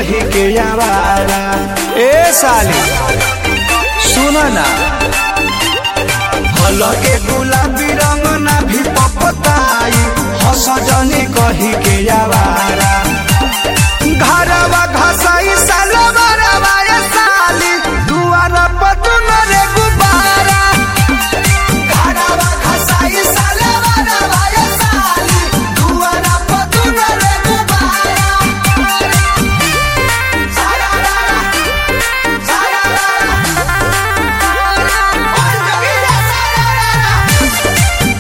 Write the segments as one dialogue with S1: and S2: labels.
S1: कही के आवारा ए साली सुन ना हलके गुलाबी रंग ना भी पपताई हस जनी कही के आवारा घरवा घसाई सालवा रवाया साली दुआर पतुन रे गुबारा घरवा घसाई सालवा रवाया साली दुआर पतुन रे गुबारा सारा सारा ओय जगीरा सारा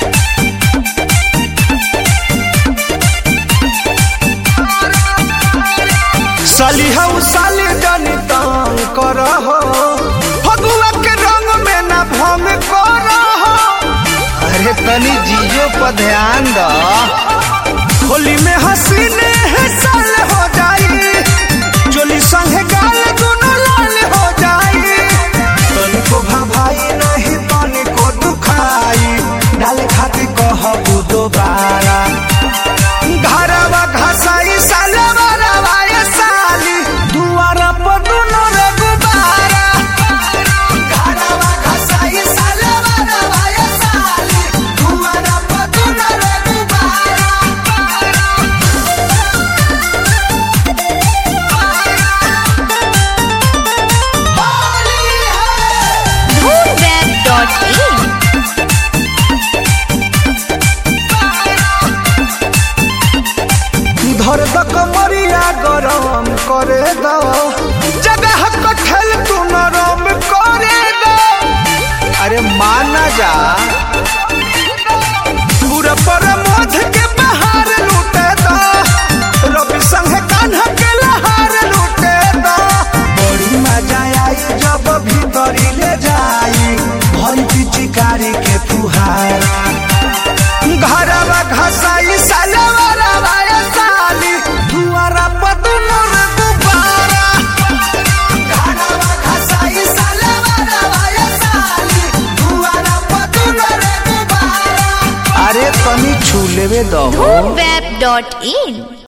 S1: साली हऊ साली जनी तंग कर हो फगुआ के रंग में ना भंग कर हो अरे तनी जियो पर ध्यान द होली में हसीने है साल हो जाई चोली संगे गाल दोनों लाल हो जाई तनी को भाई नहीं तनी को दुखाई डाले खातिर कहबू दोबारा घरवा घसाई सालवा रवाया साली दुआरा पर दुनो रे गुबारा घरवा घसाई सालवा रवाया साली दुआरा पर दुनो रे गुबारा होली है
S2: Moonweb.in
S1: धर द कमरिया गरम करे दो जगह कठल तू नरम करे दो अरे माना जा पूरा पर मोध के बहार लूटे दो रवि संग कान्हा के लहार लूटे दो बड़ी मजा आई जब भीतरी ले जाई भरी पिचकारी के फुहारा घरवा घसाई सालवा रवाया साली दुआरा पर दुनो रे गुब्बारा घरवा घसाई सालवा रवाया साली दुआरा पर दुनो रे गुब्बारा अरे तनी छू लेवे दो
S2: Moonweb.in